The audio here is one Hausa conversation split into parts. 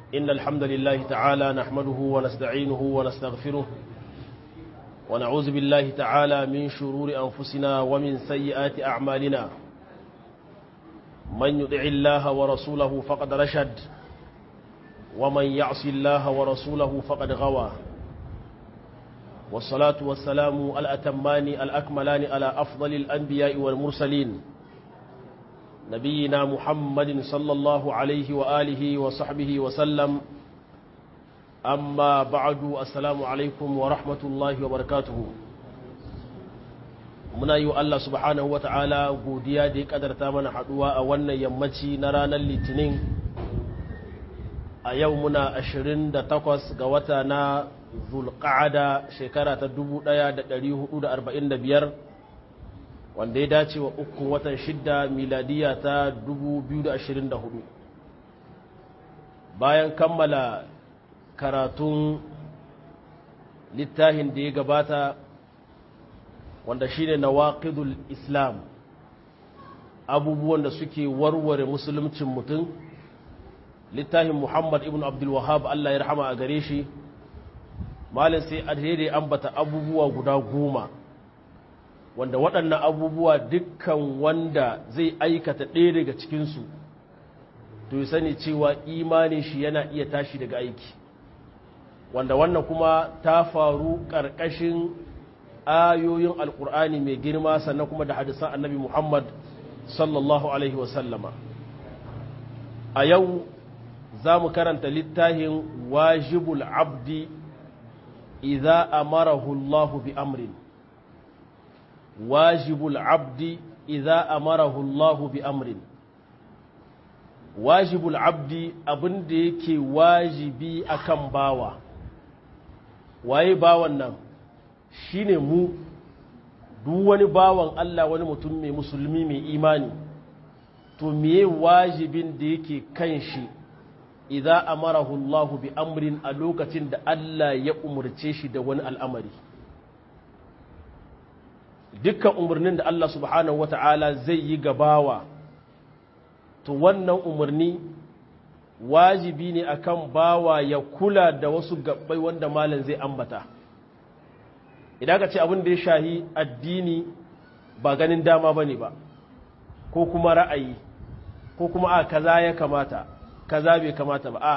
إن الحمد لله تعالى نحمده ونستعينه ونستغفره ونعوذ بالله تعالى من شرور أنفسنا ومن سيئات أعمالنا من يطع الله ورسوله فقد رشد ومن يعص الله ورسوله فقد غوى والصلاة والسلام الأتمان الأكملان على أفضل الأنبياء والمرسلين نبينا محمد صلى الله عليه وآله وصحبه وسلم أما بعد السلام عليكم ورحمة الله وبركاته muna yi wa Allah subhanahu wa ta'ala godiya da ya kadarta mana haɗuwa a wannan yammaci na ranar litinin a yau muna 28 ga wata na zulƙa'ada shekara ta 1445 wanda ya dace wa uku watan shidda miladiya ta 2024 bayan kammala karatun littafin da ya gabata wanda shine nawaqidul islam abubuwan da suke warware musuluncin mutum littafin muhammad ibn abdul wahab Allah ya rahama a gare shi malin sai alheri ambata abubuwa guda goma wanda waɗannan abubuwa dukkan wanda zai aikata ɗaya daga cikinsu to yi sani cewa imanin shi yana iya tashi daga aiki wanda wannan kuma ta faru ƙarƙashin ayoyin alkur'ani mai girma sannan kuma da hadisan annabi muhammad sallallahu alaihi wasallama a yau za mu karanta littafin wajibul abdi idza amarahu allahu bi amrin wajibul abdi idza amarahu allahu bi amrin wajibul abdi abin da yake wajibi akan bawa waye bawan nan shi ne mu duk wani bawan Allah wani mutum mai musulmi mai imani to miye wajibin da yake kan shi idan amarahu Allah bi amrin a lokacin da Allah ya umarce shi da wani al'amari dukkan umarnin da Allah subhanahu wata'ala zai yi gabawa to wannan umarni wajibi ne akan bawa ya kula da wasu gabbai wanda malam zai ambata idan ka ce abin da ya shahi addini ba ganin dama ba ne ba ko kuma ra'ayi ko kuma a kaza ya kamata kaza bai kamata ba a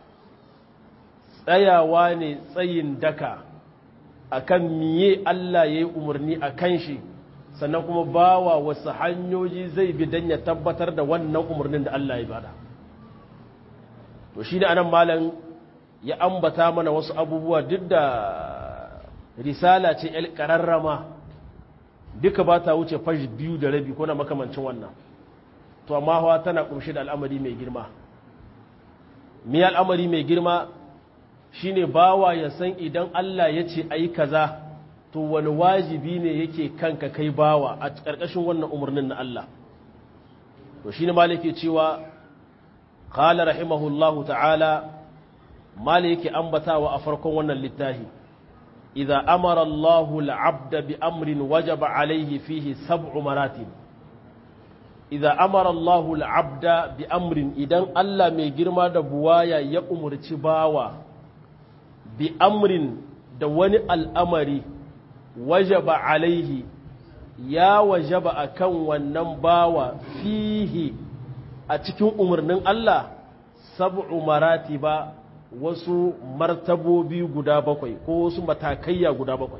tsayawa ne tsayin daka akan miye Allah ya yi umarni a kan shi sannan kuma bawa wasu hanyoyi zai bi don ya tabbatar da wannan umarnin da Allah ya bada to shi ne anan malam ya ambata mana wasu abubuwa duk da risala ce ‘yar ƙararrama duka ba ta wuce fashi biyu da rabi ko na makamancin wannan to amma hawa tana ƙunshe da al'amari mai girma mi al'amari mai girma shine bawa ya san idan Allah ya ce a yi kaza to wani wajibi ne yake kanka kai bawa a ƙarƙashin wannan umarnin na Allah to shi ne malike cewa ƙala rahimahullahu ta'ala malike ambatawa a farkon wannan littafi إذا أمر الله العبد بأمر وجب عليه فيه سبع مراتب إذا أمر الله العبد بأمر إذن ألا ميجرما دبوايا يأمر تباوى بأمر دواني الأمر وجب عليه يا وجب أكون ونباوى فيه أتكون أمرنا الله سبع مراتب wasu martabobi guda bakwai ko wasu matakaiya guda bakwai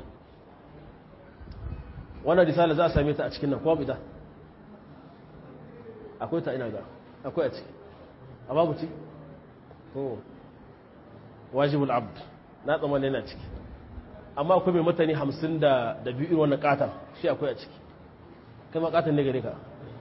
wannan risala za a same ta a cikin nan kuma bita akwai ta ina ga akwai a ciki a babu ciki to wajibul abd na tsammanin yana ciki amma akwai mai mutane hamsin da biyu irin wannan katon shi akwai a ciki kai ma katon ne gare ka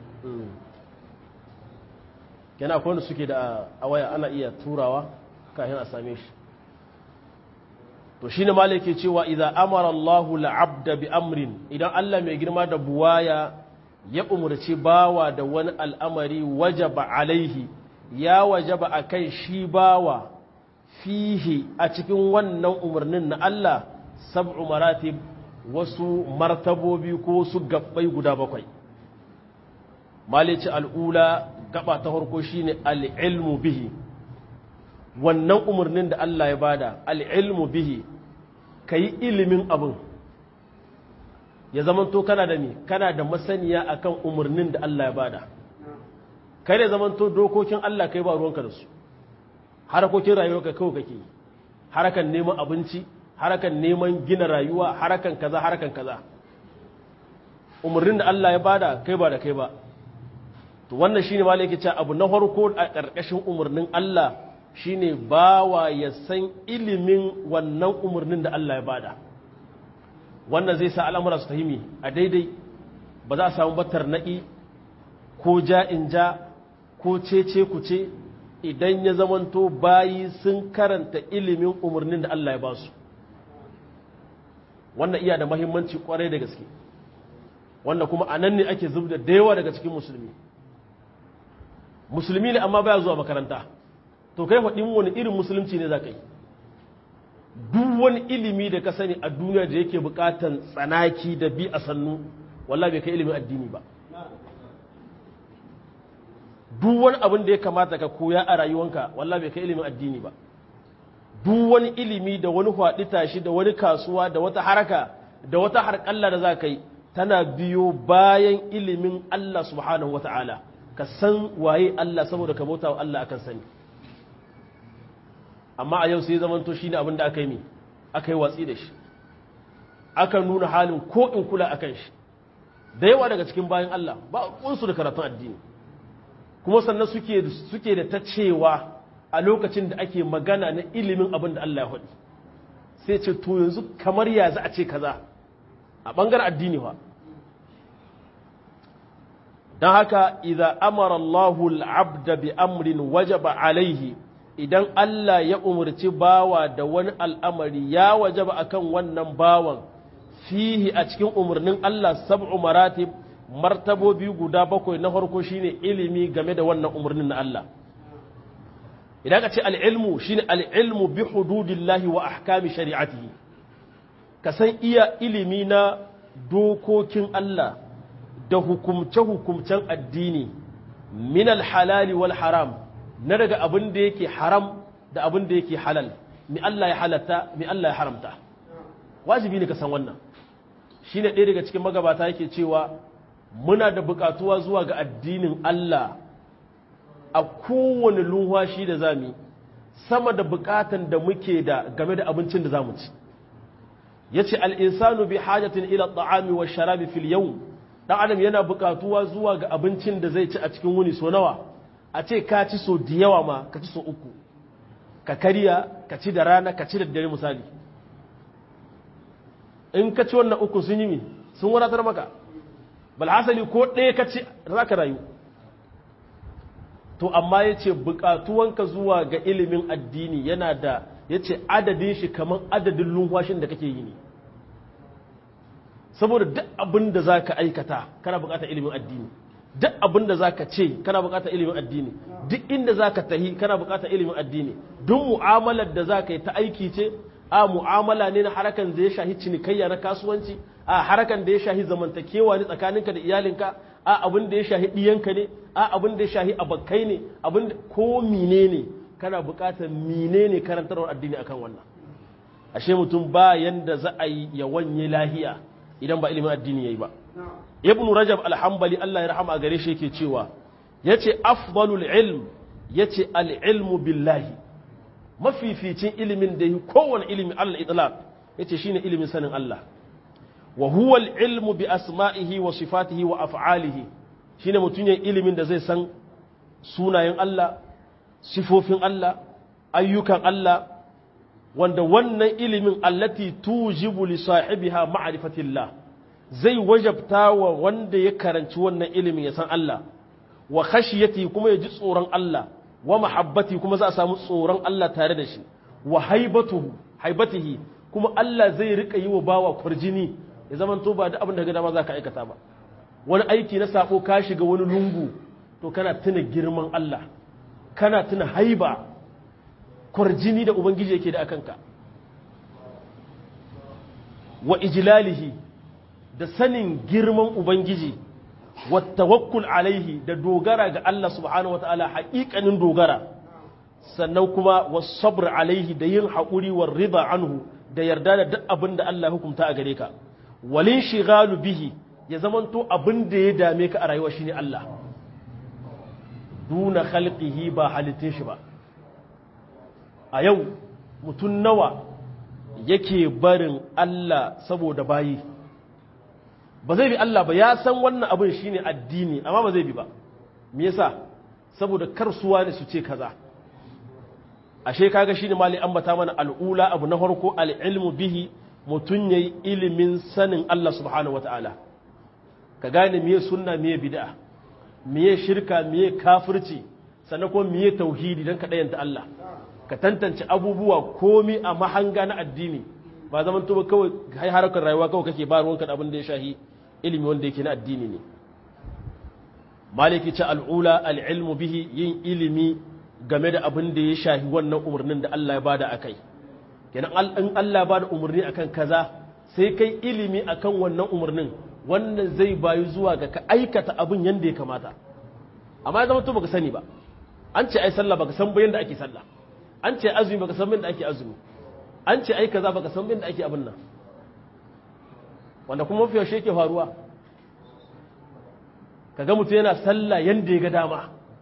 yana akwai wanda suke da a waya ana iya turawa kafin a same shi to shi ne malake cewa idan amara Allahu la'abda bi amrin idan Allah mai girma da buwaya ya umarci bawa da wani al'amari wajaba alaihi ya wajaba a kai shi bawa fihi a cikin wannan umarnin na Allah sab'u maratib wasu martabobi ko su gabbai guda bakwai malici al'ula gaba ta farko shine al'ilmu bihi wannan umarnin da Allah ya bada al'ilmu bihi ka yi ilimin abin ya zamanto kana da mi kana da masaniya akan umarnin da Allah ya bada kai ne zamanto dokokin Allah kai ba ruwanka da su harakokin rayuwarka kawai kake yi harakan neman abinci harakan neman gina rayuwa harakan kaza harakan kaza umarnin da Allah ya bada kai ba da kai ba to wannan shine malai yake cewa abu na farko a ƙarƙashin umarnin Allah shine bawa ya san ilimin wannan umarnin da Allah ya bada wannan zai sa al'amura su tahimi a daidai ba za a samu batar na'i ko ja'in ja ko cece kuce idan ya zamanto bayi sun karanta ilimin umarnin da Allah ya ba su wannan iya da mahimmanci kwarai da gaske wanda kuma a nan ne ake zubda da yawa daga cikin musulmi musulmi ne amma baya zuwa makaranta to kai faɗin wani irin musulunci ne za ka yi duk wani ilimi da ka sani a duniya da yake buƙatan tsanaki da bi a sannu wallah bai kai ilimin addini ba duk wani abin da ya kamata ka koya a rayuwanka wallah bai kai ilimin addini ba duk wani ilimi da wani haɗi tashi da wani kasuwa da wata haraka da wata harƙalla da za ka yi tana biyo bayan ilimin Allah subhanahu wa ta'ala ka san waye Allah saboda ka bauta wa Allah akan sani amma a yau sai zamanto shi ne abin da aka yi mi aka yi watsi da shi aka nuna halin ko in kula akan shi da yawa daga cikin bayan Allah ba kunsu da karatun addini kuma sannan suke suke da ta cewa a lokacin da ake magana na ilimin abin da Allah ya faɗi sai ce to yanzu kamar ya za a ce kaza a ɓangaren addini ba don haka idan amara Allahu al'abda bi amrin wajaba alaihi idan Allah ya umarci bawa da wani al'amari ya wajaba akan wannan bawan fihi a cikin umarnin Allah sab'u maratib martabobi guda bakwai na farko shine ilimi game da wannan umarnin na Allah idan ka ce al'ilmu shine al'ilmu bi hududillahi wa ahkami shari'atihi ka san iya ilimi na dokokin Allah da hukumce-hukumcen addini min halali wal haram na daga abin da yake haram da abin da yake halal mi Allah ya halatta mi Allah ya haramta wajibi ne ka san wannan shi ne ɗaya daga cikin magabata yake cewa muna da buƙatuwa zuwa ga addinin Allah a kowane lunwashi da zami sama da buƙatan da muke da game da abincin da za mu ci ya ce al'insanu bi hajjatin ila ta'ami wa sharabi fil yau ɗan adam yana buƙatuwa zuwa ga abincin da zai ci a cikin wuni so nawa a ce ka ci so da yawa ma ka ci so uku ka karya ka ci da rana ka ci da dare misali in ka ci wannan uku sun yi mi sun wadatar maka balhasali ko ɗaya ka ci za ka rayu to amma ya ce buƙatuwanka zuwa ga ilimin addini yana da ya ce adadin shi kamar adadin lumfashin da kake yi ne saboda duk abin da za ka aikata kana buƙatar ilimin addini duk abin da za ka ce kana buƙatar ilimin addini duk inda za ka tahi kana buƙatar ilimin addini duk mu'amalar da za ka yi ta aiki ce a mu'amala ne na harakan da ya shahi cinikayya na kasuwanci a harakan da ya shahi zamantakewa ne tsakaninka da iyalinka a abin da ya shahi ɗiyanka ne a abin da ya shahi abakai ne abin da ko mine ne kana buƙatar mine ne karantarwar addini akan wannan ashe mutum ba yanda za a yi ya wanye lahiya idan ba ilimin addini yayi ba ibn rajab alhambali Allah ya rahama a gare shi yake cewa yace afdalul ilm yace al-ilmu billahi mafificin ilimin da yi kowane ilimi Allah itlaq yace shine ilimin sanin Allah wa huwa al-ilmu bi asma'ihi wa sifatihi wa af'alihi shine mutun yin ilimin da zai san sunayen Allah sifofin Allah ayyukan Allah wanda wannan ilimin allati tujibu li sahibiha ma'rifatillah zai wajabta wa wanda ya karanci wannan ilimin ya san Allah wa khashiyati kuma ya ji tsoron Allah wa mahabbati kuma za a samu tsoron Allah tare da shi wa haibatuhu haibatihi kuma Allah zai rika yi wa bawa kwarjini ya zaman to ba da abin da ga dama za ka aikata ba wani aiki na sabo ka shiga wani lungu to kana tuna girman Allah kana tuna haiba kwarjini da ubangiji yake da akanka wa ijlalihi da sanin girman ubangiji wa tawakkul alaihi da dogara ga Allah subhanahu wataala haƙiƙanin dogara sannan kuma wasabr alaihi da yin haƙuri wa riba anhu da yarda da duk abin da Allah hukunta a gare ka walin shigalu bihi ya zamanto abin da ya dame ka a rayuwa shine Allah duna khalqihi ba halittin shi ba a yau mutum nawa yake barin Allah saboda bayi ba zai bi Allah ba ya san wannan abin shine addini amma ba zai bi ba me yasa saboda karsuwa ne su ce kaza ashe kaga shine mali ambata mana al'ula abu na farko al'ilmu bihi mutun yayi ilimin sanin Allah subhanahu wataala ka gane miye sunna miye bid'a miye shirka miye kafirci sannan kuma miye tauhidi dan ka dayanta Allah ka tantance abubuwa komi a mahanga na addini ba zaman to kawai hai harakar rayuwa kawai kake ba ruwanka da abin da ya shahi ilimi wanda yake na addini ne maliki ce al'ula al'ilmu bihi yin ilimi game da abin da ya shahi wannan umarnin da Allah ya bada a kai kenan in Allah ya bada umarni akan kaza sai kai ilimi akan wannan umarnin wannan zai bayu zuwa ga ka aikata abin yadda ya kamata amma ya zama to baka sani ba an ce ai sallah baka san bayan da ake sallah an ce azumi baka san bayan da ake azumi an ce ai kaza baka san bayan da ake abin nan wanda kuma mafi yaushe yake faruwa kaga mutum yana sallah yanda ya ga dama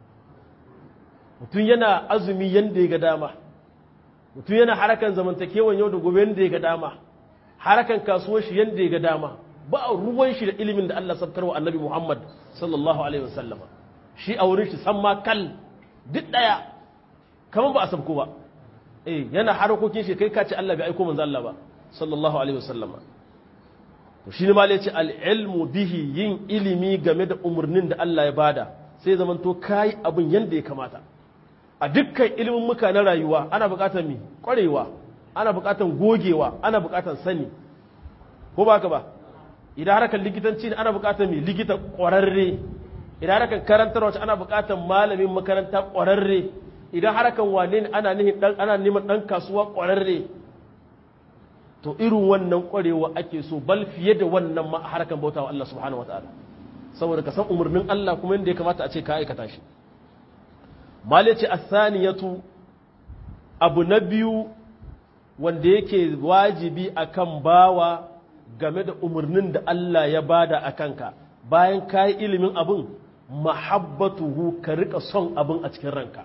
mutum yana azumi yanda ya ga dama mutum yana harakan zamantakewan yau da gobe yanda ya ga dama harakan kasuwar shi yanda ya ga dama ba ruwan shi da ilimin da Allah sabtar wa annabi Muhammad sallallahu alaihi wasallama shi a wurin shi san ma kal duk daya kamar ba a sabko ba eh yana harakokin shi kai ka ce Allah bai aiko manzo Allah ba sallallahu alaihi wasallama to shi ne ma ce al'ilmu bihi yin ilimi game da umarnin da Allah ya bada sai zaman to kayi abin yadda ya kamata a dukkan ilimin muka na rayuwa ana buƙatar mi ƙwarewa ana buƙatar gogewa ana buƙatar sani ko ba ka ba idan harkar likitanci ne ana buƙatar mi likita ƙwararre idan harkar karantar wacce ana buƙatar malamin makaranta ƙwararre idan harkar wane ne ana neman ɗan kasuwa ƙwararre to irin wannan kwarewa ake so bal fiye da wannan ma harkan bautawa Allah subhanahu wataala saboda ka san umarnin Allah kuma yadda ya kamata a ce ka aikata shi mali ce asaniyatu abu na biyu wanda yake wajibi akan bawa game da umarnin da Allah ya bada a kanka bayan ka yi ilimin abin mahabbatuhu ka rika son abin a cikin ranka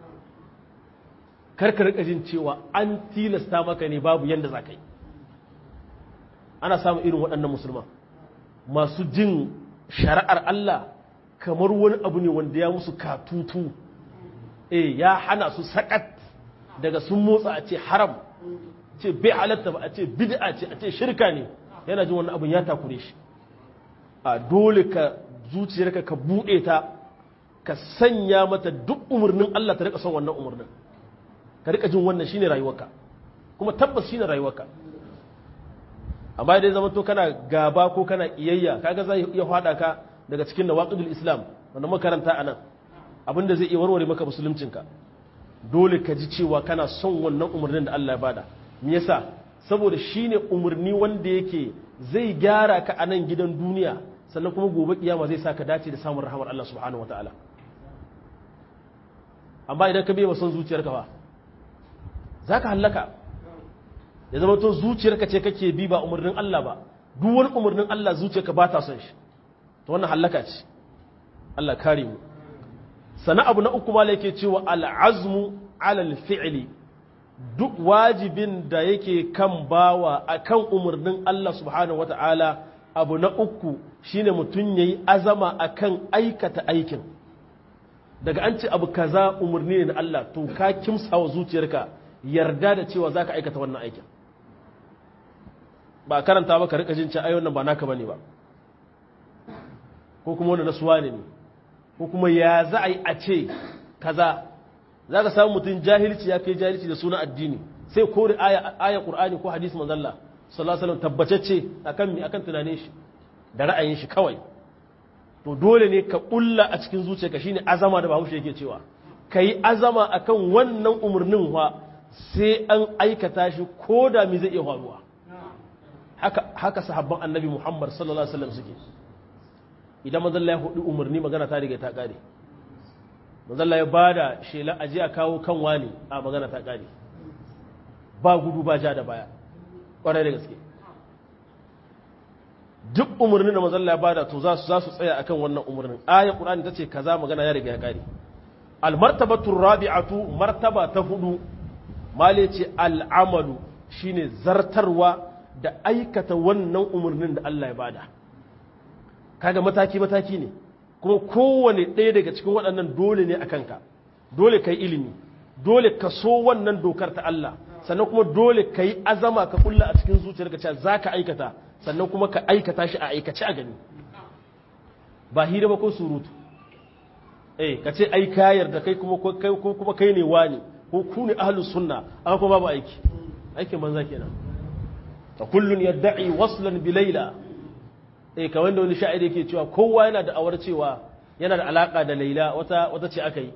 kar ka rika jin cewa an tilasta maka ne babu yadda za ka yi ana samun irin waɗannan musulman masu jin shari'ar Allah kamar wani abu ne wanda ya musu katutu eh ya hana su sakat daga sun motsa a ce haram ce bai halatta ba a ce bid'a ce a ce shirka ne yana jin wannan abin ya takure shi a dole ka zuciyarka ka buɗe ta ka sanya mata duk umarnin Allah ta rika son wannan umarnin ka rika jin wannan shine rayuwarka kuma tabbas shine rayuwarka amma idan zama to kana gaba ko kana iyayya kaga zai iya hada ka daga cikin nawaqidul islam wanda makaranta anan abinda zai iya warware maka musuluncinka dole ka ji cewa kana son wannan umarnin da Allah ya bada me yasa saboda shine umarni wanda yake zai gyara ka a nan gidan duniya sannan kuma gobe kiyama zai saka dace da samun rahamar Allah subhanahu wataala amma idan ka biya son zuciyarka ba zaka hallaka ya zama to zuciyarka ce kake bi ba umarnin Allah ba duk wani umarnin Allah zuciyarka ba ta son shi to wannan hallaka ce Allah kare mu sana abu na uku mala yake cewa al'azmu alal fi'li duk wajibin da yake kan bawa akan umarnin Allah subhanahu wata'ala abu na uku shine mutum yayi azama akan aikata aikin daga an ce abu kaza umarni ne na Allah to ka kimsawa zuciyarka yarda da cewa zaka aikata wannan aikin ba karanta ba ka rika jin cewa ayyukan ba naka bane ba ko kuma wanda nasuwa ne ne ko kuma ya za a yi a ce kaza za ka samu mutum jahilci ya kai jahilci da suna addini sai kore aya ƙur'ani ko hadisi manzalla sallallahu alaihi tabbatacce akan mi akan tunanin shi da ra'ayin shi kawai to dole ne ka kulla a cikin zuciyarka shine azama da bahaushe yake cewa kai azama akan wannan umarnin wa sai an aikata shi ko da mi zai iya faruwa haka haka sahabban annabi Muhammad sallallahu alaihi wasallam suke idan manzon Allah ya hudu umarni magana ta riga ta kare manzalla ya ba da shela aji a kawo kan wani a magana ta ƙari ba gudu ba ja da baya ƙwarai da gaske duk umarnin da manzalla ya ba da to za su za su tsaya akan wannan umarnin ayat qur'ani ta ce kaza magana ya riga ya ƙare almartabatu rabi'atu martaba ta hudu male ce al'amalu shine zartarwa da aikata wannan umarnin da Allah ya bada kaga mataki mataki ne kuma kowane ɗaya daga cikin waɗannan dole ne a kanka dole ka yi ilimi dole ka so wannan dokar ta Allah sannan kuma dole ka yi azama ka kulla a cikin zuciyarka cewa za ka aikata sannan kuma ka aikata shi a aikace a gani ba hira ba ko surutu eh ka ce ai ka yarda kai kuma kai kuma kai ne wani ko ku ne ahlus sunna amma kuma babu aiki aikin banza kenan fa kullun yad'i waslan bi layla eh kamar da wani sha'iri yake cewa kowa yana da awar cewa yana da alaka da laila wata wata ce aka yi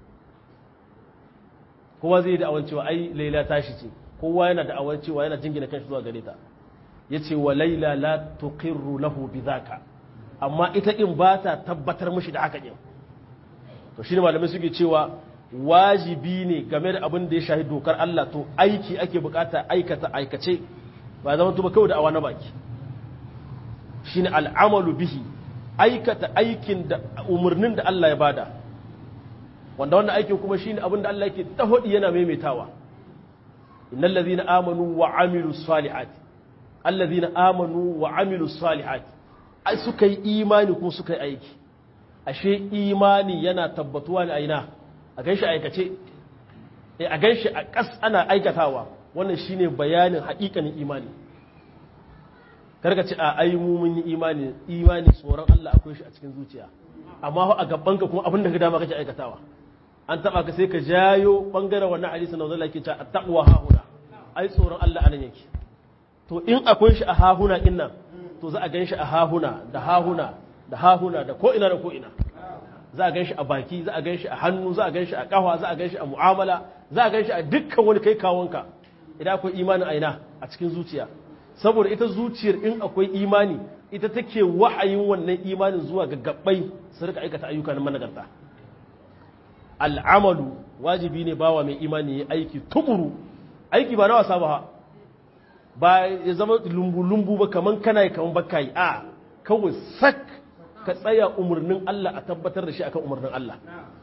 kowa zai da awar cewa ai laila tashi ce kowa yana da awar cewa yana jingina kanshi zuwa gare ta yace wa laila la tuqirru lahu bidhaka amma ita din ba ta tabbatar mishi da haka din to shine malamai suke cewa wajibi ne game da abin da ya shahi dokar Allah to aiki ake bukata aikata aikace ba zama tuba kawai da awa na baki shine al'amalu bihi aikata aikin da umarnin da Allah ya bada wanda wannan aikin kuma shine abin da Allah yake tahodi yana maimaitawa innal ladhina amanu wa amilus salihati alladhina amanu wa amilus salihati ai suka yi imani kuma suka yi aiki ashe imani yana tabbatuwa ne a ina a ganshi aikace a ganshi a kas ana aikatawa wannan shine bayanin haƙiƙanin imani karka ce a ai mu mun yi imani imani tsoron Allah akwai shi a cikin zuciya amma a gaban ka kuma abin da ka dama kake aikatawa an taba ka sai ka jayo bangaren wannan hadisi na zalla ke cewa at-taqwa hahuna ai tsoron Allah anan yake to in akwai shi a hahuna din nan to za a gan shi a hahuna da hahuna da hahuna da ko ina da ko ina za a gan shi a baki za a gan shi a hannu za a gan shi a kafa za a gan shi a mu'amala za a gan shi a dukkan wani kai kawonka idan akwai imanin aina a cikin zuciya saboda ita zuciyar in akwai imani ita take wa'ayin wannan imanin zuwa ga gabbai su rika aikata ayyuka na managarta al'amalu wajibi ne bawa mai imani ya aiki tukuru aiki ba na wasa ba ba ya zama lumbu-lumbu ba kaman kana yi kaman baka yi a kawai sak ka tsaya umarnin Allah a tabbatar da shi akan umarnin Allah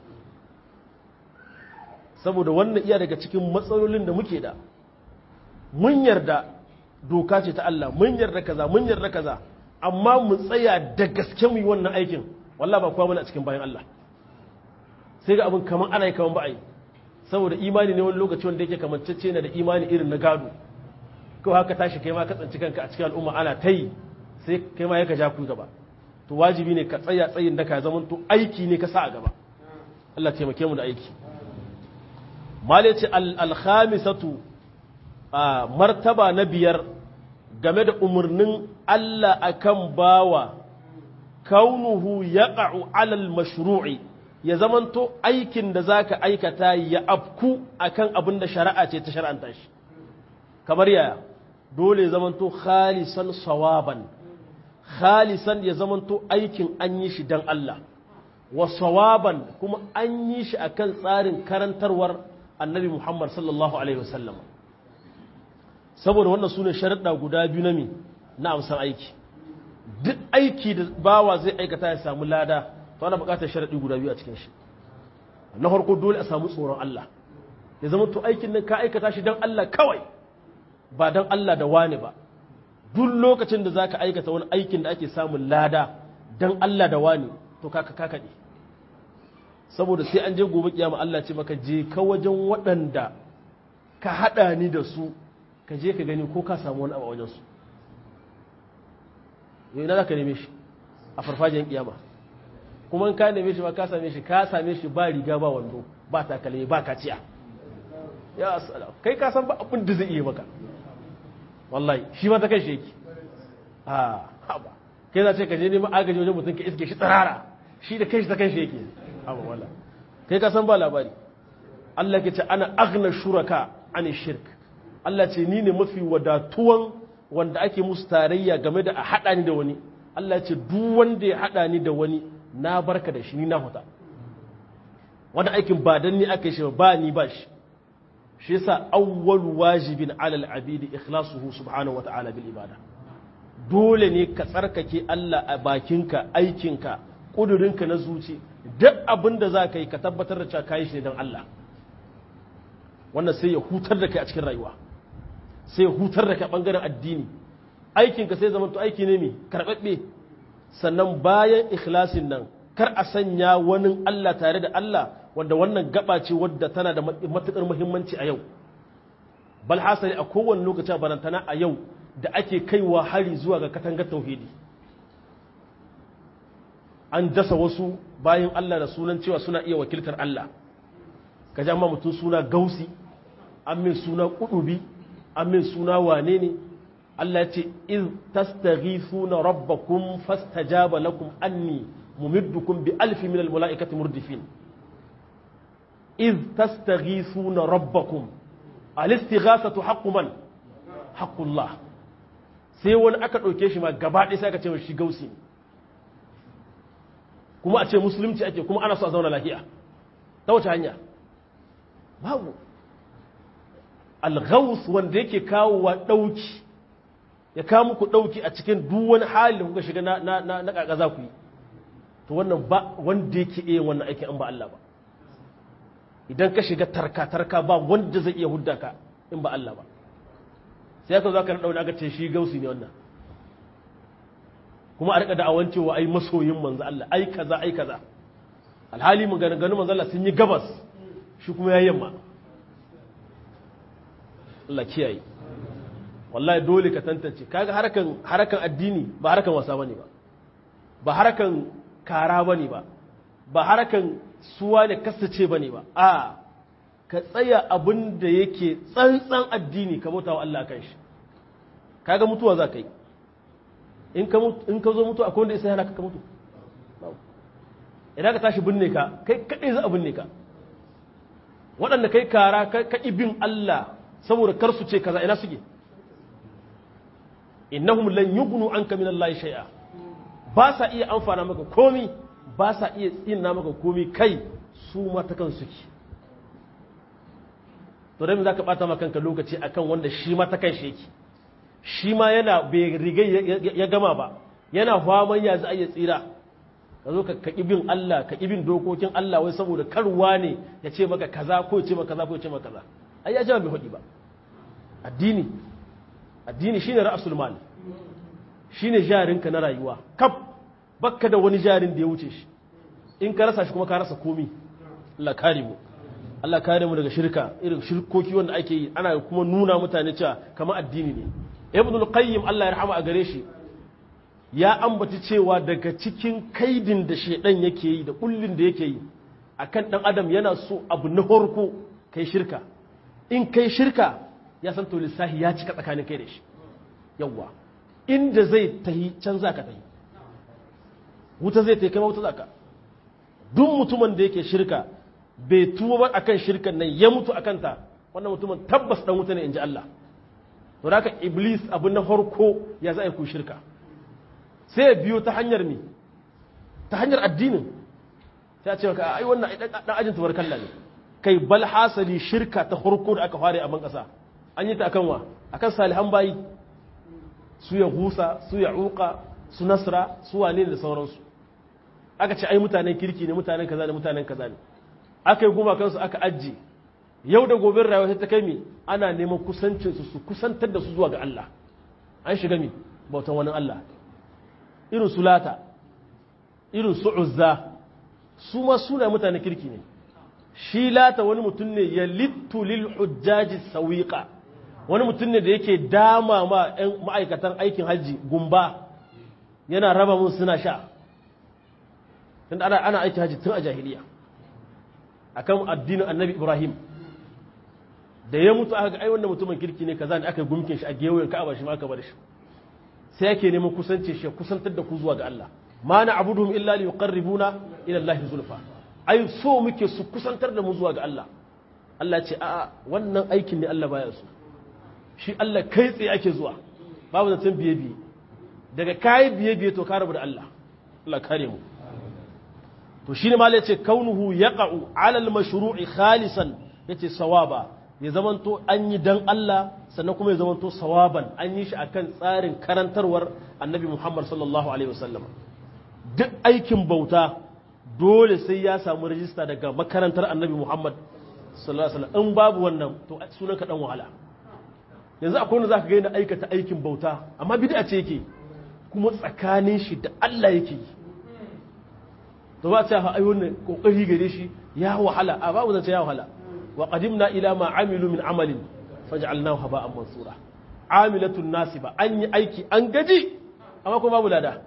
saboda wannan iya daga cikin matsalolin da muke da mun yarda doka ce ta Allah mun yarda kaza mun yarda kaza amma mu tsaya da gaske mu yi wannan aikin wallahi ba kowa mana a cikin bayan Allah sai ga abin kaman ana yi kaman ba a yi saboda imani ne wani lokaci wanda yake kamancece ne da imani irin na gado kawai haka tashi kai ma ka tsanci kanka a cikin al'umma ana ta yi sai kai ma yaka ja ku gaba to wajibi ne ka tsaya tsayin da ka zaman to aiki ne ka sa a gaba Allah taimake mu da aiki male ce al-khamisatu martaba na biyar game da umarnin Allah akan bawa kaunuhu yaqa'u alal mashru'i ya zamanto aikin da zaka aikata ya afku akan abin da shari'a ce ta shar'anta shi kamar yaya dole ya zamanto khalisan sawaban khalisan ya zamanto aikin an yi shi dan Allah wa sawaban kuma an yi shi akan tsarin karantarwar annabi Muhammad sallallahu alaihi wasallam saboda wannan sune sharuɗa guda biyu na mi na amsan aiki duk aiki da bawa zai aikata ya samu lada to ana buƙatar sharaɗi guda biyu a cikin shi na farko dole a samu tsoron Allah ya zama to aikin nan ka aikata shi don Allah kawai ba don Allah da wani ba duk lokacin da zaka aikata wani aikin da ake samun lada don Allah da wani to kaka kakaɗe saboda sai an je gobe kiyama Allah ce maka je ka wajen waɗanda ka haɗa ni da su ka je ka gani ko ka samu wani abu a wajensu yau ina za ka neme shi a farfajiyar kiyama kuma in ka neme shi ba ka same shi ka same shi ba riga ba wando ba takalmi ba kaciya ya asala kai ka san ba abin da zai iya maka wallahi shi ma ta kai shi yake a haba kai za ce ka je neman agaji wajen mutum ka iske shi tsirara shi da kai shi ta kai shi yake haba wala kai ka san ba labari Allah ke ce ana agna shuraka an shirk Allah ce ni ne mafi wadatuwan wanda ake musu tarayya game da a haɗa ni da wani Allah ce duk wanda ya haɗa ni da wani na barka da shi ni na huta wani aikin ba dan ni aka yi shi ba ni ba shi shi yasa awwal wajibin alal abidi ikhlasuhu subhanahu wa ta'ala bil ibada dole ne ka tsarkake Allah a bakinka aikinka kudurinka na zuci duk abin da za ka yi ka tabbatar da cewa kayi shi ne don Allah wannan sai ya hutar da kai a cikin rayuwa sai ya hutar da kai bangaren addini aikinka sai zama to aiki ne mai karɓaɓɓe sannan bayan ikhlasin nan kar a sanya wani Allah tare da Allah wanda wannan gaba ce wadda tana da matuƙar muhimmanci a yau bal hasali a kowane lokaci barantana a yau da ake kaiwa hari zuwa ga katangar tauhidi an dasa wasu bayan Allah da sunan cewa suna iya wakiltar Allah ka ji amma mutum suna gausi an min suna kudubi an min suna wane ne Allah ce iz tastaghithuna rabbakum fastajaba lakum anni mumiddukum bi alfi min almalaikati murdifin iz tastaghithuna rabbakum al-istighathatu haqqu man haqqullah sai wani aka dauke shi ma gaba ɗaya sai aka ce shi gausi ne kuma a ce musulunci ake kuma ana so a zauna lafiya ta wace hanya babu alghaus wanda yake kawo wa ɗauki ya kawo muku ɗauki a cikin duk wani hali da kuka shiga na na kaka za ku yi to wannan ba wanda yake iya wannan aikin an ba Allah ba idan ka shiga tarka tarka ba wanda zai iya hudda ka in ba Allah ba sai ka zo ka dauna aka ce shi gausi ne wannan kuma a rika da'awan cewa ai masoyin manzo Allah ai kaza ai kaza alhali mun ganin ganin manzo Allah sun yi gabas shi kuma yayin yamma Allah kiyaye wallahi dole ka tantance kaga harakan harakan addini ba harakan wasa bane ba ba harakan kara bane ba ba harakan suwa ne kasace bane ba a ka tsaya abin da yake tsantsan addini ka bauta wa Allah kan shi kaga mutuwa za ka yi in ka zo mutu akwai wanda isa yana ka mutu idan ka tashi binne ka kai kaɗai za a binne ka waɗanda kai kara ka bin Allah saboda kar su ce kaza ina suke innahum lan yughnu anka min Allah shay'a ba sa iya amfana maka komi ba sa iya tsina maka komi kai su ma ta kan suke to dai za ka bata maka kanka lokaci akan wanda shi ma ta kan shi yake shi ma yana bai riga ya gama ba yana faman ya za a iya tsira ka zo ka bin Allah ka bin dokokin Allah wai saboda karwa ne ya ce maka kaza ko ya ce maka kaza ko ya ce maka kaza ai ya jama bai hudi ba addini addini shine ra'sul mal shine jarinka na rayuwa kaf bakka da wani jarin da ya wuce shi in ka rasa shi kuma ka rasa komi Allah kare mu Allah kare mu daga shirka irin shirkoki wanda ake yi ana kuma nuna mutane cewa kamar addini ne ibn al-qayyim Allah ya rahama a gare shi ya ambaci cewa daga cikin kaidin da shedan yake yi da kullin da yake yi akan dan adam yana so abu na farko kai shirka in kai shirka ya san to lissahi ya cika tsakanin kai da shi yawa inda zai tahi can zaka tahi wuta zai tahi kai wuta zaka duk mutumin da yake shirka bai tuba ba akan shirkan nan ya mutu akan ta wannan mutumin tabbas dan wuta ne inji Allah to haka iblis abin na farko ya za a ku shirka sai ya biyo ta hanyar mi ta hanyar addinin sai a ce ka ai wannan dan ajin tubar kalla ne kai bal hasali shirka ta farko da aka fare a ban kasa an yi ta akan wa akan salihan bayi su ya husa su ya uka su nasra su wane da sauransu aka ce ai mutanen kirki ne mutanen kaza ne mutanen kaza ne aka yi goma kansu aka ajiye yau da gobe rayuwa ta kai mi ana neman kusancinsu su kusantar da su zuwa ga Allah an shiga mi bautan wani Allah irin su lata irin su uzza su ma suna mutane kirki ne shi lata wani mutum ne ya littu lil hujjaji sawiqa wani mutum ne da yake dama ma ƴan ma'aikatan aikin hajji gumba yana raba mun suna sha tunda ana ana aikin hajji tun a jahiliya akan addinin annabi ibrahim da ya mutu aka ga ai wannan mutumin kirki ne kaza ne aka gumkin shi a gewayen ka'aba shi ma aka bar shi sai yake neman kusance shi kusantar da ku zuwa ga Allah ma na abuduhum illa li yuqarribuna ila Allah zulfa ai so muke su kusantar da mu zuwa ga Allah Allah ce a'a wannan aikin ne Allah baya so shi Allah kai tsaye ake zuwa babu zancen biye biye daga kai biye biye to ka rabu da Allah Allah kare mu to shine ma yace kaunuhu yaqa'u 'ala al-mashru'i khalisan yace sawaba ya zamanto an yi dan Allah sannan kuma ya zamanto sawaban an yi shi akan tsarin karantarwar annabi Muhammad sallallahu alaihi wasallam duk aikin bauta dole sai ya samu rajista daga makarantar annabi Muhammad sallallahu alaihi wasallam in babu wannan to sunan ka dan wahala yanzu akwai wanda zaka ga yana aikata aikin bauta amma bid'a ce yake kuma tsakanin shi da Allah yake yi to ba ta ai wannan kokari gare shi ya wahala a babu zance ya wahala wa qadimna ila ma amilu min amalin faj'alnahu haba'an mansura amilatun nasiba an yi aiki an gaji amma kuma babu lada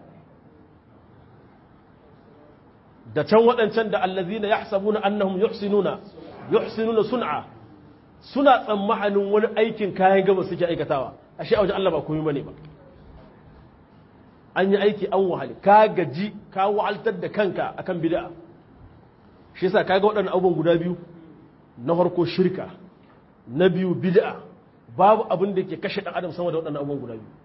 da can waɗancan da allazina yahsabuna annahum yuhsinuna yuhsinuna sun'a suna tsammanin wani aikin kayan gaba suke aikatawa ashe a wajen Allah ba komai bane ba an yi aiki an wahali ka gaji ka wahaltar da kanka akan bid'a shi yasa kaga waɗannan abubuwan guda biyu na farko shirka na biyu bid'a babu abin da ke kashe ɗan adam sama da waɗannan abubuwan guda biyu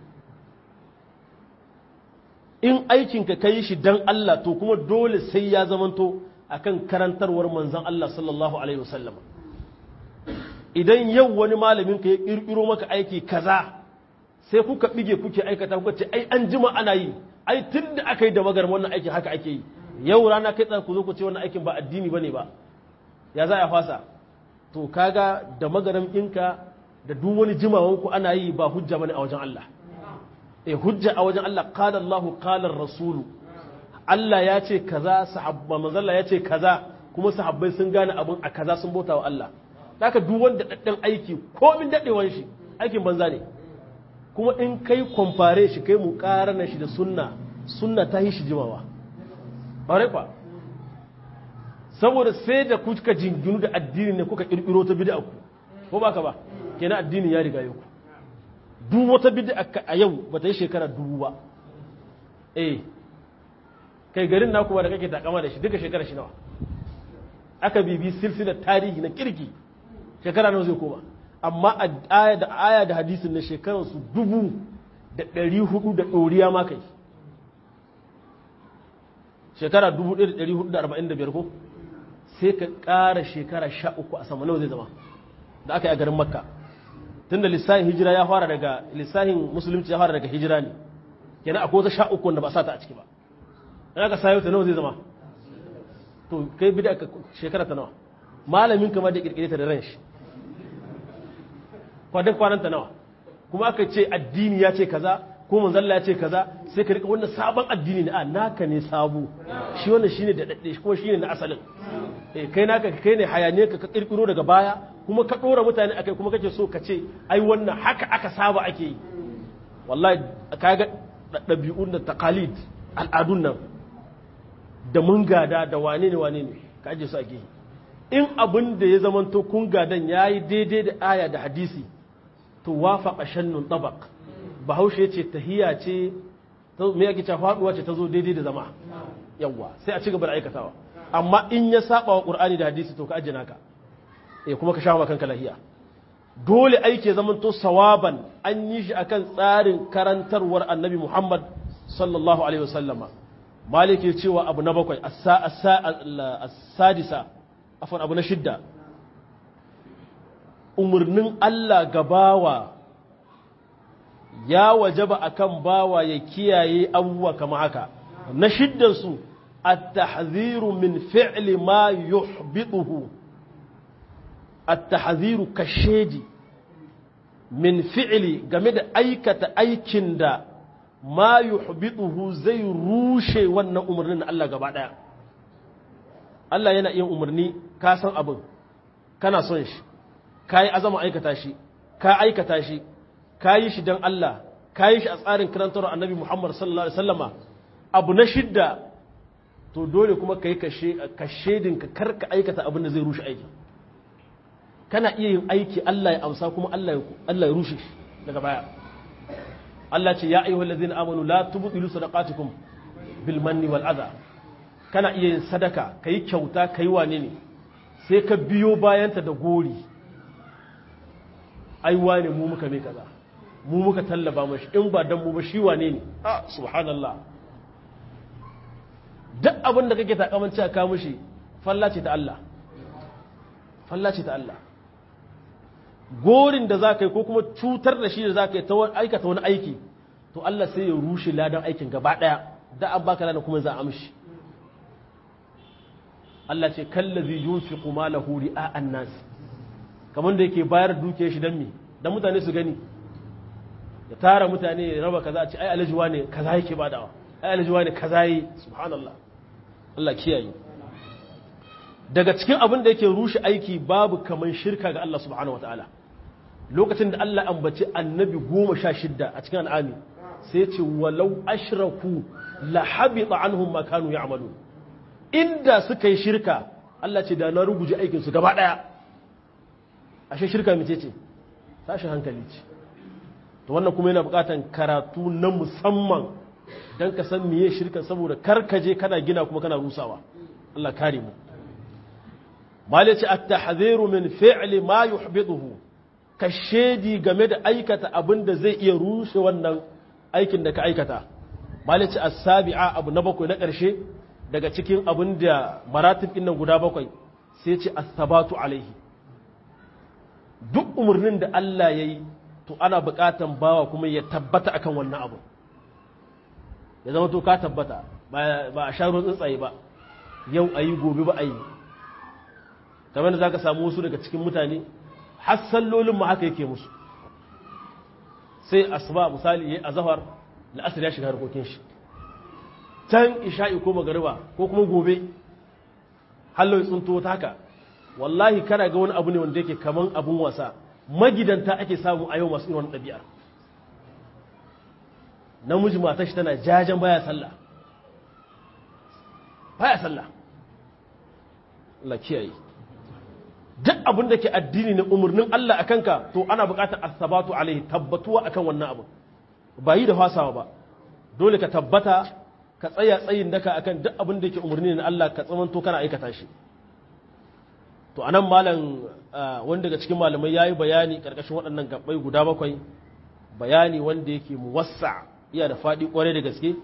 in aikinka ka yi shi dan Allah to kuma dole sai ya zamanto akan karantarwar manzon Allah sallallahu alaihi wasallam idan yau wani malamin ka ya kirkiro maka aiki kaza sai kuka bige kuke aikata kuka ce ai an jima ana yi ai tun da aka yi da magar wannan aikin haka ake yi yau rana kai tsaka ku zo ku ce wannan aikin ba addini bane ba ya za a fasa to kaga da magaram ɗinka da duk wani jimawan ku ana yi ba hujja bane a wajen Allah eh hujja a wajen Allah qala Allahu qala rasulu Allah ya ce kaza sahabba manzalla ya ce kaza kuma sahabbai sun gane abin a kaza sun bauta wa Allah haka duk wanda daddan aiki komin dadewan shi aikin banza ne kuma in kai kwamfare shi kai mu na shi da sunna sunna ta yi shi jimawa ɓare kwa saboda sai da kuka jinginu da addini ne kuka ƙirƙiro ta bida ku ko ba ka ba kenan addini ya riga yau duk wata bida a yau ba ta yi shekara dubu ba eh kai garin na kuma da kake takama da shi duka shekara shi nawa aka bibi silsilar tarihi na kirki shekara nawa zai koma amma aya da aya da hadisin na shekararsu dubu da ɗari hudu da ɗoriya ma kai shekara dubu ɗaya da ɗari hudu da arba'in da biyar ko sai ka ƙara shekara sha uku a sama nawa zai zama da aka yi a garin makka tun da lissahin hijira ya fara daga lissahin musulunci ya fara daga hijira ne kenan akwai wata sha uku wanda ba sa ta a ciki ba in aka sayo ta nawa zai zama to kai bi da shekara ta nawa malamin kama da ƙirƙire ta da ran shi kwadon kwananta nawa kuma aka ce addini ya ce kaza ko manzalla ya ce kaza sai ka rika wannan sabon addini ne a naka ne sabo shi wannan shine da dadde kuma shine na asalin eh kai naka kai ne hayaniya ka kirkiro daga baya kuma ka dora mutane akai kuma kake so ka ce ai wannan haka aka saba ake yi wallahi kaga dabi'un da taqalid al'adun nan da mun gada da wane ne wane ne ka aje su ake yi in abin da ya zamanto kun gadan yayi daidai da aya da hadisi to wafaqa shannun tabaq bahaushe ce tahiya ce me yake cewa faduwa ce ta zo daidai da zama yawa sai a ci gaba da aikatawa amma in ya saba wa qur'ani da hadisi to ka ajina ka eh kuma ka sha ma kanka lahiya dole aiki ya zamanto sawaban an yi shi akan tsarin karantarwar annabi Muhammad sallallahu alaihi wasallama maliki cewa abu na bakwai as-sadisa afwan abu na shidda umarnin Allah ga bawa ya wajaba akan bawa ya kiyaye abubuwa kama haka na shiddansu at-tahziru min fi'li ma yuhbituhu at-tahziru kashedi min fi'li game da aikata aikin da ma yuhbituhu zai rushe wannan umarnin na Allah gaba daya Allah yana yin umarni ka san abin kana son shi ka yi azama aikata shi ka aikata shi ka yi shi don Allah ka yi shi a tsarin karantar annabi Muhammad sallallahu Alaihi wasallama abu na shidda to dole kuma ka yi kashedin ka karka aikata abin da zai rushe aiki kana iya yin aiki Allah ya amsa kuma Allah ya rushe shi daga baya Allah ce ya ayyuhal ladzina amanu la tubtilu sadaqatukum bil manni wal adha kana iya yin sadaka kai kyauta kai wane ne sai ka biyo bayanta da gori ai wane mu muka mai kaza mu muka tallaba mashi in ba dan mu ba shi wane ne ah subhanallah duk abin da kake takamanci a kawo mishi falla ce ta Allah falla ce ta Allah gorin da za ka yi ko kuma cutar da shi da za ka yi ta aikata wani aiki to Allah sai ya rushe ladan aikin gaba ɗaya da an baka ladan kuma za a amshi Allah ce kallazi yunfiqu malahu ri'a an-nas kamar da yake bayar dukiyar shi dan me dan mutane su gani ya tara mutane ya raba kaza a ce ai alhaji ne kaza yake badawa ai alhaji ne kaza yi subhanallah Allah kiyaye daga cikin abin da yake rushe aiki babu kaman shirka ga Allah subhanahu wataala lokacin da Allah ambaci annabi goma sha shidda a cikin al'ami sai ce walau ashraku la habita anhum ma kanu ya'malu inda suka yi shirka Allah ce da na ruguje aikin su gaba daya ashe shirka mace ce tashi hankali ce to wannan kuma yana bukatan karatu na musamman dan ka san miye shirka saboda karkaje kana gina kuma kana rusawa Allah kare mu malaci at-tahdhiru min fi'li ma yuhbituhu ka shedi game da aikata abin da zai iya rushe wannan aikin da ka aikata malaci as-sabi'a abu na bakwai na ƙarshe daga cikin abin da maratib ɗin nan guda bakwai sai ce as-sabatu alaihi duk umarnin da Allah ya yi to ana buƙatan bawa kuma ya tabbata akan wannan abu ya zama to ka tabbata ba a sha ruwan tsuntsaye ba yau a yi gobe ba a yi kamar da za ka samu wasu daga cikin mutane har sallolin ma haka yake musu sai asuba misali ya azahar la'asar ya shiga harkokin shi can isha'i ko magariba ko kuma gobe hallo ya tsunto ta haka wallahi kana ga wani abu ne wanda yake kaman abun wasa magidanta ake samu a yau masu irin ɗabi'a namiji matar shi tana jajen baya sallah baya sallah Allah kiyaye duk abin da ke addini ne umarnin Allah a kanka to ana buƙatar asabatu alaihi tabbatuwa akan wannan abu ba yi da fasawa ba dole ka tabbata ka tsaya tsayin daka akan duk abin da ke umarni na Allah ka tsamanto kana aikata shi to anan malam wanda daga cikin malamai yayi bayani karkashin waɗannan gabbai guda bakwai bayani wanda yake muwassa iya da faɗi kwarai da gaske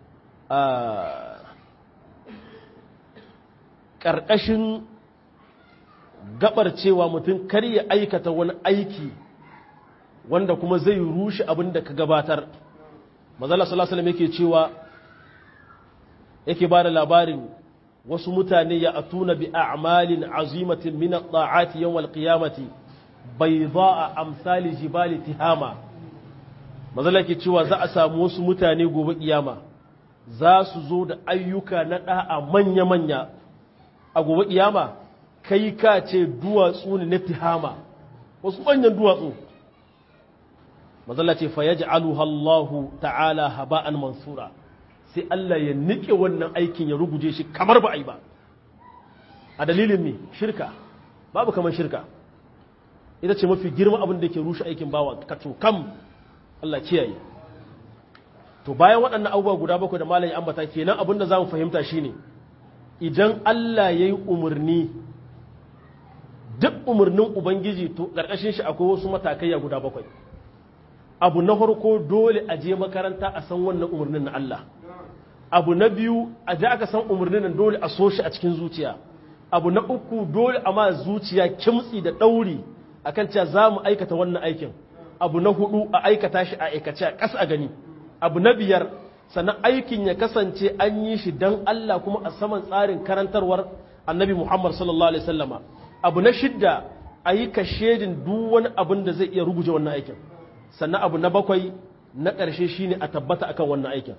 karkashin gabar cewa mutum kar ya aikata wani aiki wanda kuma zai rushe abin da ka gabatar mazala sallallahu alaihi yake cewa yake ba da labarin wasu mutane ya atuna bi a'malin azimatin min at-ta'ati yawm al-qiyamati bayda'a amsali jibali tihama mazala yake cewa za a samu wasu mutane gobe kiyama za su zo da ayyuka na da'a manya-manya a gobe kiyama kai ka ce duwatsu ne na tihama wasu manyan duwatsu mazalla ce fa yaj'aluha Allahu ta'ala haba'an mansura sai Allah ya nike wannan aikin ya ruguje shi kamar ba a yi ba a dalilin me shirka babu kamar shirka ita ce mafi girma abin da ke rushe aikin bawa ka kam Allah kiyaye to bayan waɗannan abubuwa guda bakwai da malayi ambata kenan abin da za mu fahimta shine idan Allah ya yi umarni duk umarnin ubangiji to ƙarƙashin shi akwai wasu matakai guda bakwai abu na farko dole a je makaranta a san wannan umarnin na Allah abu na biyu a ji aka san umarnin nan dole a so shi a cikin zuciya abu na uku dole a ma zuciya kimtsi da ɗauri akan cewa za mu aikata wannan aikin abu na hudu a aikata shi a aikace a ƙasa a gani abu na biyar sannan aikin ya kasance an yi shi don Allah kuma a saman tsarin karantarwar annabi Muhammad sallallahu alaihi wasallama abu na shidda a yi kashedin duk wani abin da zai iya ruguje wannan aikin sannan abu na bakwai na ƙarshe shine a tabbata akan wannan aikin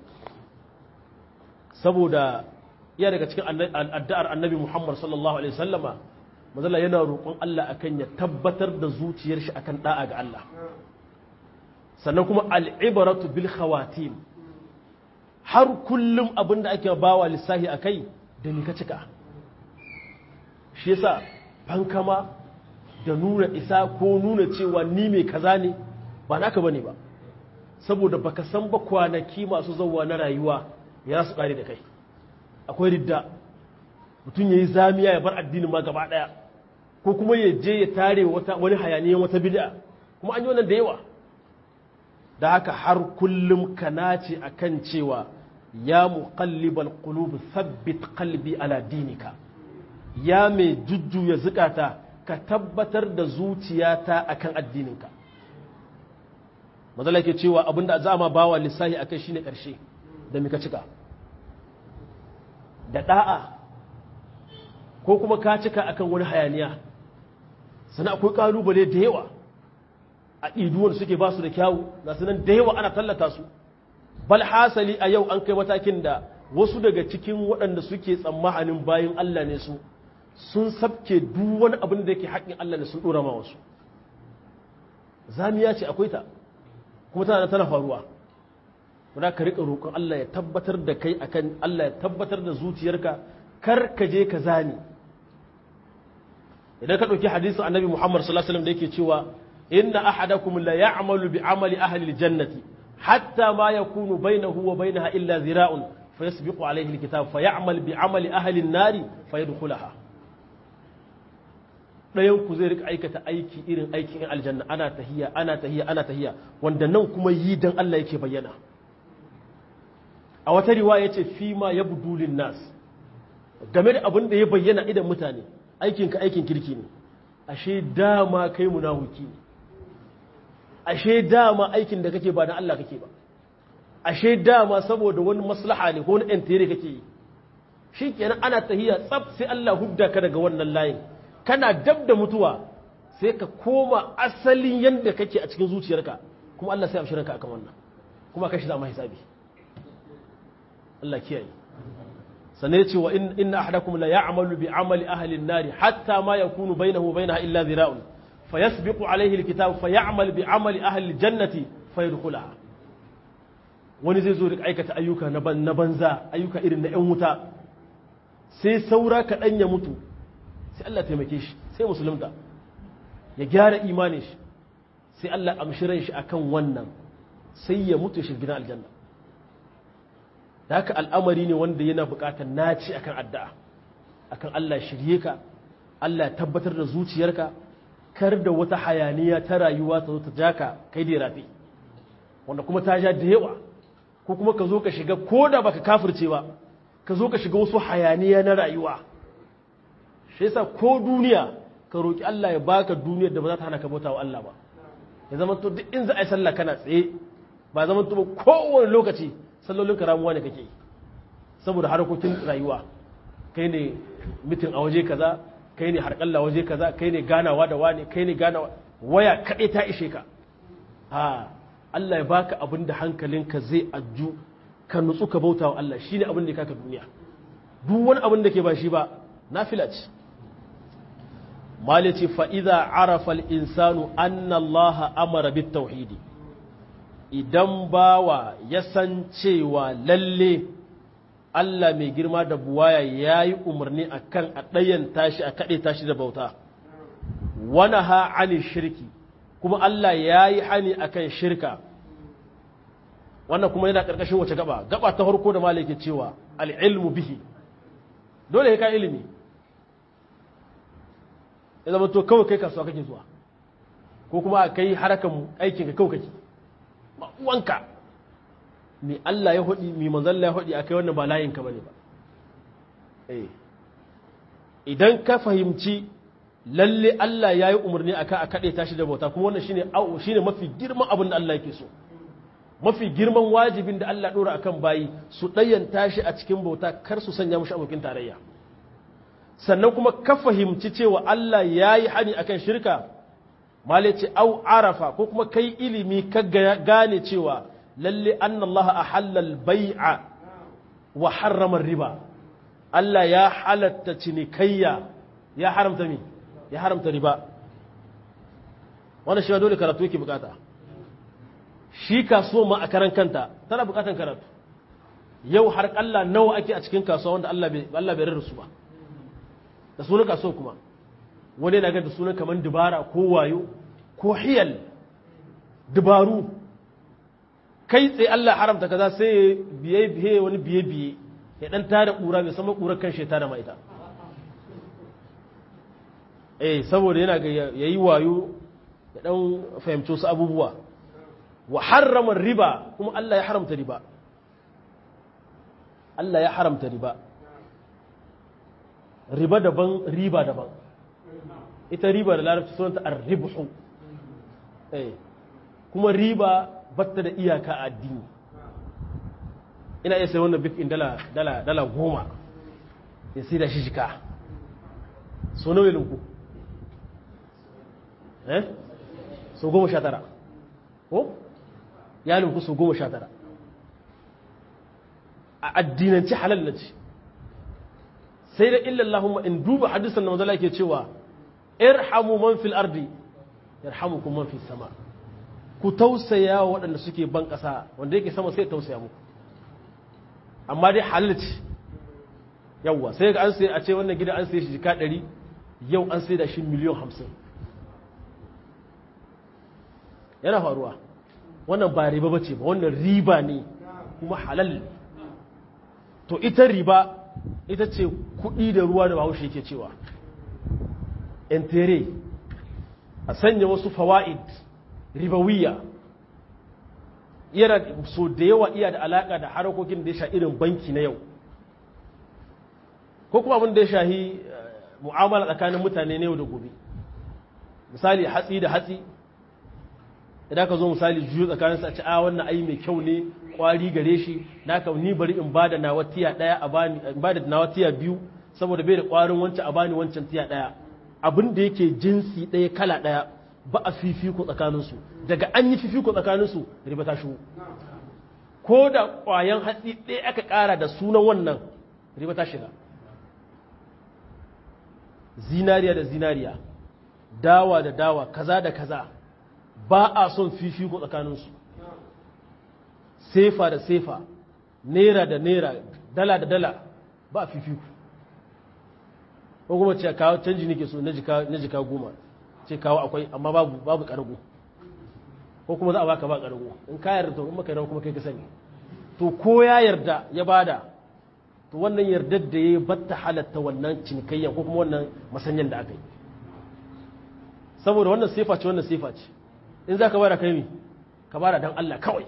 saboda iya daga cikin addu'ar annabi Muhammad sallallahu alaihi wasallama mazala yana roƙon Allah akan ya tabbatar da zuciyar shi akan da'a ga Allah sannan kuma al'ibaratu bil khawatim har kullum abin da ake bawa lissahi akai da ni ka cika shi yasa fankama da nuna isa ko nuna cewa ni mai kaza ne ba naka bane ba saboda baka san ba kwanaki masu zauwa na rayuwa ya su kare da kai akwai ridda mutum yayi zamiya ya bar addinin ma gaba daya ko kuma ya je ya tare wata wani hayaniyan wata bid'a kuma an yi wannan da yawa da haka har kullum ka nace akan cewa ya muqallibal qulub thabbit qalbi ala dinika ya mai jujjuya zukata ka tabbatar da zuciyata akan addininka mazala ke cewa abinda za ma bawa lissahi akai shine karshe da mika cika da da'a ko kuma ka cika akan wani hayaniya sannan akwai kalubale da yawa a iduwar suke ba su da kyawu ga sunan da yawa ana tallata su bal hasali a yau an kai matakin da wasu daga cikin waɗanda suke tsammanin bayan Allah ne su sun sabke duk wani abin da yake haƙƙin Allah ne sun ɗora ma wasu zamiya ce akwai ta kuma tana tana faruwa kuma ka riƙa roƙon Allah ya tabbatar da kai akan Allah ya tabbatar da zuciyarka kar ka je ka zani idan ka ɗauki hadisin annabi Muhammad sallallahu alaihi wasallam da yake cewa inna ahadakum la ya'malu bi amali ahli aljannati hatta ma yakunu bainahu wa bainaha illa zira'un fayasbiqu alayhi alkitab fayamal bi amali ahli an-nari fayadkhulaha dayan ku zai rika aikata aiki irin aikin aljanna ana tahiya ana tahiya ana tahiya wanda nan kuma yi dan Allah yake bayyana a wata riwaya yace fi ma yabdu lin nas game da abin da ya bayyana idan mutane aikinka aikin kirki ne ashe dama kai munafiki ne ashe dama aikin da kake ba na Allah kake ba ashe dama saboda wani maslaha ne ko wani entere kake yi shi kenan ana tahiya tsaf sai Allah hudda ka daga wannan layin kana dab da mutuwa sai ka koma asalin yadda kake a cikin zuciyarka kuma Allah sai amshiranka akan wannan kuma kai shi zama hisabi Allah kiyaye sannan ce wa inna ahadakum la ya'malu bi amali ahli an-nar hatta ma yakunu bainahu wa bainaha illa dhira'un fayasbiqu alayhi al-kitab fayamal bi amali ahli al-jannati fayadkhulaha wani zai zo da aikata ayyuka na banza ayyuka irin na 'yan wuta sai saura kaɗan ya mutu sai Allah taimake shi sai musulunta ya gyara imanin shi sai Allah amshiran shi akan wannan sai ya mutu shi gidan aljanna da haka al'amari ne wanda yana buƙatar naci akan addu'a akan Allah shirye ka Allah ya tabbatar da zuciyarka kar da wata hayaniya ta rayuwa ta zo ta jaka kai da rafi wanda kuma ta ja da yawa ko kuma ka zo ka shiga ko da baka kafirce ba ka zo ka shiga wasu hayaniya na rayuwa shi yasa ko duniya ka roki Allah ya baka duniyar da ba za ta hana ka bauta wa Allah ba ya zama to duk in za a yi sallah kana tsaye ba zama to ba kowane lokaci sallolin ka ramuwa ne kake yi saboda harkokin rayuwa kai ne mitin a waje kaza kai ne harƙalla waje kaza kai ne ganawa da wani kai ne ganawa waya kaɗai ta ishe ka ha Allah ya baka abin da hankalinka zai ajju ka nutsu ka bauta wa Allah shine abin da ya kaka duniya duk wani abin da ke ba shi ba nafila ce malici fa idza arafa al insanu anna Allah amara bit tauhidi idan bawa ya san cewa lalle Allah mai girma da buwaya ya yi umarni a kan a ɗayan tashi a kaɗe tashi da bauta wani ha ani shirki kuma Allah ya yi hani a kan shirka wannan kuma yana ƙarƙashin wace gaba gaba ta harko da malake cewa al'ilmu bihi dole ka ilimi ya zama to kawai kai kasuwa kake zuwa ko kuma a kai harakan aikinka kawai kake uwanka mi Allah ya hudi mi manzon Allah ya hudi akai wannan ba layin ka bane ba eh idan ka fahimci lalle Allah ya yi umarni aka a kade tashi da bauta kuma wannan shine au shine mafi girman abin da Allah yake so mafi girman wajibin da Allah dora akan bayi su dayan tashi a cikin bauta kar su sanya mushi abokin tarayya sannan kuma ka fahimci cewa Allah ya yi hani akan shirka male ce au arafa ko kuma kai ilimi ka gane cewa lalle anna Allah ahalla al-bai'a wa harrama riba Allah ya halatta cinikayya ya haramta mi ya haramta riba wannan shi dole karatu yake bukata shi kasuwa ma a karan kanta tana bukatan karatu yau har Allah nawa ake a cikin kasuwa wanda Allah bai Allah bai rarrasu ba da sunan kasuwa kuma wani yana ga da sunan kaman dubara ko wayo ko hiyal dubaru kai tsaye Allah haramta kaza sai biye biye wani biye biye ya dan tada kura mai sama kurar kan sheta da mai ita eh saboda yana ga yayi wayo ya dan fahimci wasu abubuwa wa harrama riba kuma Allah ya haramta riba Allah ya haramta riba riba daban riba daban ita riba da larabci sunanta ar-ribhu eh kuma riba batta da iyaka a addini ina iya sai wannan bikin dala dala dala goma ya sai da shi shika so nawa linku eh so goma sha tara ko ya linku so goma sha tara a addinanci halal na ce sai da illallahumma in duba hadisan da mazala ke cewa irhamu man fil ardi yarhamukum man fis sama ku tausaya wa waɗanda suke ban ƙasa wanda yake sama sai tausaya muku amma dai halal ce yawwa sai ga an sai a ce wannan gida an sai shi jika ɗari yau an sai da shi miliyan hamsin yana faruwa wannan ba riba bace ba wannan riba ne kuma halal to ita riba ita ce kuɗi da ruwa da bahaushe yake cewa entere a sanya wasu fawa'id ribawiya yana so da yawa iya da alaka da harakokin da ya sha irin banki na yau ko kuma abin da ya shahi mu'amala tsakanin mutane na yau da gobe misali hatsi da hatsi idan ka zo misali juyo tsakaninsu a ci a wannan ai mai kyau ne kwari gare shi na ka ni bari in bada nawa tiya daya a bani in bada nawa tiya biyu saboda bai da kwarin wancan a bani wancan tiya daya abin da yake jinsi daya kala daya ba a fifiko tsakaninsu daga an yi fifiko tsakaninsu riba ta shigo ko da kwayan hatsi ɗaya aka ƙara da sunan wannan riba ta shiga zinariya da zinariya dawa da dawa kaza da kaza ba a son fifiko tsakaninsu sefa da sefa naira da naira dala da dala ba a fifiko ko kuma ce kawo canji nake so na jika goma ce kawo akwai amma babu babu kargo ko kuma za a baka ba kargo in ka yarda to in maka yarda kuma kai ka sani to ko ya yarda ya bada to wannan yardar da ya batta halatta wannan cinikayya ko kuma wannan masanyan da aka yi saboda wannan sifa ce wannan sifa ce in za ka bada kai mi ka bada don Allah kawai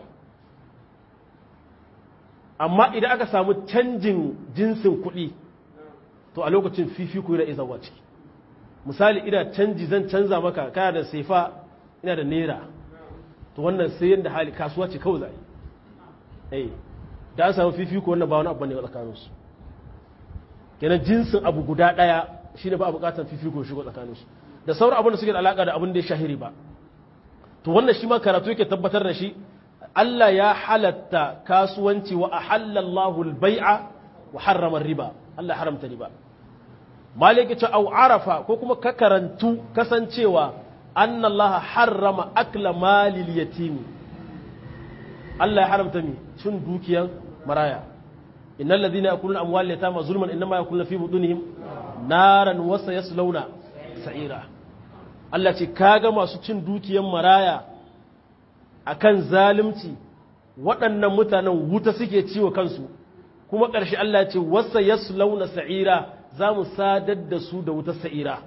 amma idan aka samu canjin jinsin kuɗi to a lokacin fifiko yana izawa ciki misali ina canji zan canza maka kana da sefa ina da naira to wannan sai yadda hali kasuwa ce kawai zai eh da an samu fifiko wannan ba wani abu ne tsakaninsu kenan jinsin abu guda ɗaya shine ba a buƙatar fifiko shigo tsakaninsu da sauran abin da suke da alaƙa da abin da ya shahiri ba to wannan shi ma karatu yake tabbatar da shi Allah ya halatta kasuwanci wa ahallallahu al-bai'a wa harrama riba Allah haramta riba maliki ce au arafa ko kuma ka karantu kasancewa anna Allah harrama akla malil yatimi Allah ya haramta mi cin dukiyar maraya innal ladina yakuluna amwal yatama zulman inma yakuluna fi budunihim naran wa sayaslawna sa'ira Allah ce kaga masu cin dukiyar maraya akan zalunci waɗannan mutanen wuta suke ciwo kansu kuma ƙarshe Allah ce wasa yaslauna sa'ira za mu sadar da su da wutar sa'ira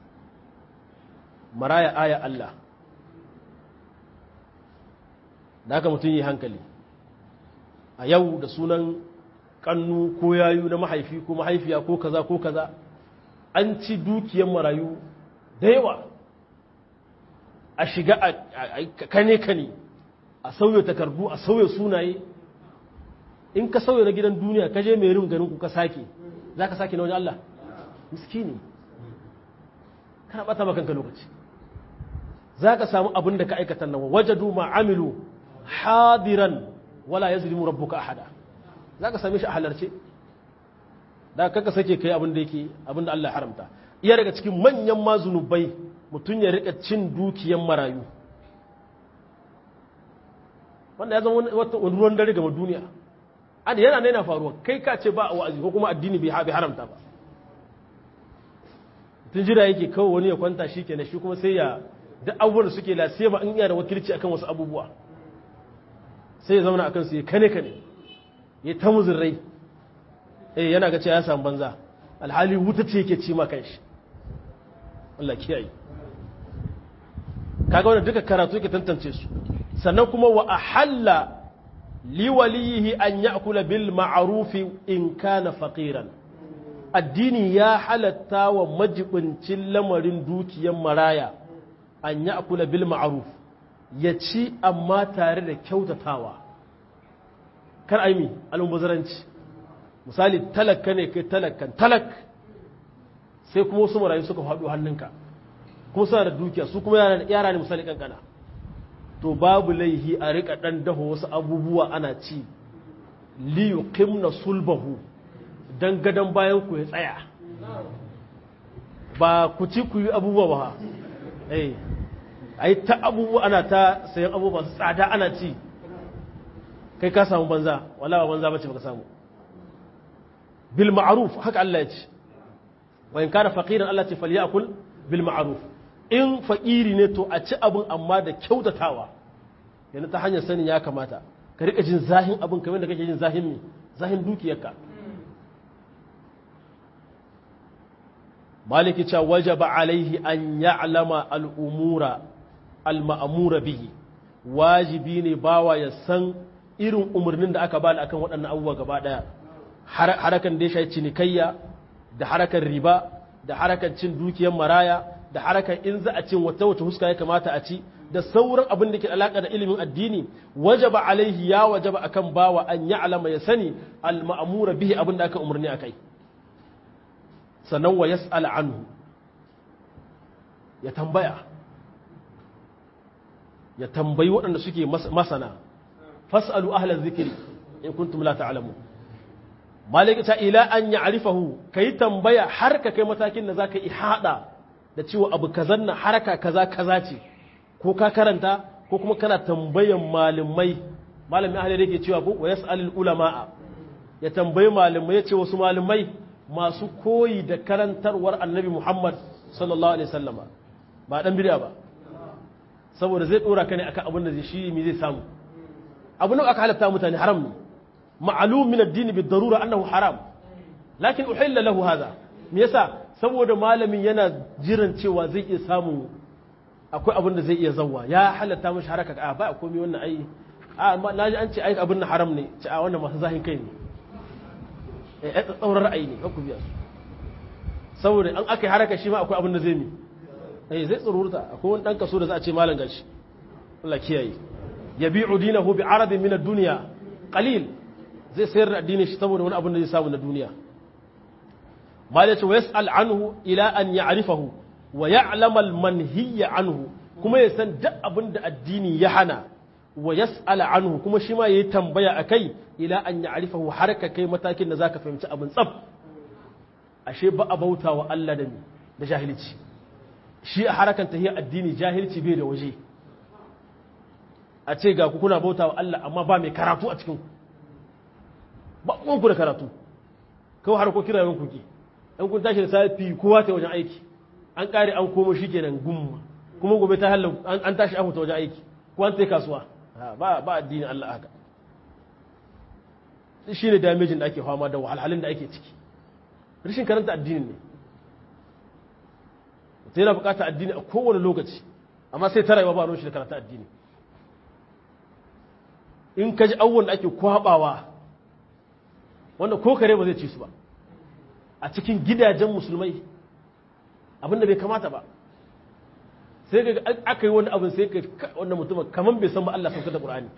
maraya aya Allah da haka mutum yi hankali a yau da sunan kannu ko yayu na mahaifi ko mahaifiya ko kaza ko kaza an ci dukiyar marayu da yawa a shiga a kane-kane a sauya takardu a sauya sunaye in ka sauya na gidan duniya ka je mai rin ganin ku ka sake za ka sake na wajen Allah miskini kana bata makanka lokaci za ka samu abin da ka aikata nan wajadu ma'amilu hadiran wala ya zulimu rabbuka ahada za ka same shi a halarce da kaka sake kai abin da yake abin da Allah haramta iya daga cikin manyan mazunubai mutum ya rika cin dukiyan marayu wanda ya zama wani ruwan dare gama duniya an yana nena faruwa kai ka ce ba a wa'azi ko kuma addini bai haramta ba tun jira yake kawai wani ya kwanta shi kenan shi kuma sai ya duk abubuwan da suke lasiya ba in iya da wakilci akan wasu abubuwa sai ya zauna akan su ya kane kane ya ta muzurrai eh yana ga cewa ya samu banza alhali wuta ce yake ci ma kanshi Allah kiyaye kaga wannan duka karatu yake tantance su sannan kuma wa ahalla liwaliyihi an ya'kula bil ma'rufi in kana faqiran addini ya halatta wa majibincin lamarin dukiyar maraya an ya'kula bil ma'ruf ya ci amma tare da kyautatawa kar aimi almubazaranci misali talaka ne kai talakan talak sai kuma wasu marayu suka faɗo hannunka kuma suna da dukiya su kuma yara ne misali kankana to babu laihi a rika ɗan dafa wasu abubuwa ana ci liyu kimna sulbahu don gadon bayan ku ya tsaya ba ku ci ku yi abubuwa ba eh a yi ta abubuwa ana ta sayan abubuwa su tsada ana ci kai ka samu banza wala ba banza bace baka samu bil ma'ruf haka Allah ya ce wa in kana faqiran Allah ce falyakul bil ma'ruf in faqiri ne to a ci abun amma da kyautatawa yana ta hanyar sanin ya kamata ka rika jin zahin abun kamar da kake jin zahin me zahin dukiyarka maliki cha wajaba alaihi an ya'lama al-umura al-ma'mura bihi wajibi ne bawa ya san irin umarnin da aka bani akan waɗannan abubuwa gaba ɗaya harakan da ya shafi cinikayya da harakan riba da harakan cin dukiyar maraya da harakan in za a cin wata wata huska ya kamata a ci da sauran abin da ke alaka da ilimin addini wajaba alaihi ya wajaba akan bawa an ya alama ya sani al-ma'mura bihi abin da aka umarni akai sannan wa yas'al anhu ya tambaya ya tambayi waɗanda suke masana fas'alu ahla zikiri in kuntum la ta'lamu malaka ta ila an ya'rifahu kai tambaya har ka kai matakin da zaka ihada da cewa abu kazan na haraka kaza kaza ce ko ka karanta ko kuma kana tambayan malamai malamin ahli yake cewa ko wa yas'alul ulama ya tambayi malamai ya ce wasu malamai masu koyi da karantarwar annabi Muhammad sallallahu alaihi wasallama ba dan bid'a ba saboda zai dora ka ne akan abin da shi mi zai samu abu nan aka halatta mutane haram ne ma'alum min ad-din bi darura annahu haram lakin uhilla lahu hadha me yasa saboda malamin yana jiran cewa zai iya samu akwai abin da zai iya zawwa ya halatta mashi haraka a ba komai wannan ai a naji an ce ai abin nan haram ne ce a wannan masu zahin kai ne eh tsaurar ra'ayi ne ku biya su saboda an aka yi haraka shi ma akwai abin da zai mi eh zai tsururta akwai wani dan kaso da za a ce malam gashi Allah kiyaye yabi'u dinahu bi aradin min ad-dunya qalil zai sayar da addinin shi saboda wani abin da zai samu na duniya mal yace yas'al anhu ila an ya'rifahu wa ya'lam al-manhiya anhu kuma ya san duk abin da addini ya hana wa yas'al anhu kuma shi ma yayi tambaya akai ila an ya'rifahu har ka kai matakin da zaka fahimci abin tsaf ashe ba a bauta wa Allah da da jahilci shi a harakan tahiyar addini jahilci bai da waje a ce ga ku kuna bauta wa Allah amma ba mai karatu a cikin ba ku da karatu kawai harkokin rayuwar ku ke an kun tashi da safi kowa ta wajen aiki an kare an komo shi kenan gumma kuma gobe ta halin an tashi an fita wajen aiki ko an tsaye kasuwa ba ba addini Allah haka shi ne damejin da ake fama da wahalhalun da ake ciki rashin karanta addinin ne ta yana bukata addini a kowane lokaci amma sai ta rayuwa ba ruwan shi da karanta addini in ka ji awon da ake kwabawa wanda ko kare ba zai ci su ba a cikin gidajen musulmai abinda bai kamata ba sai ga aka yi wani abin sai ka wanda mutum kamar bai san ba Allah sauka da Qur'ani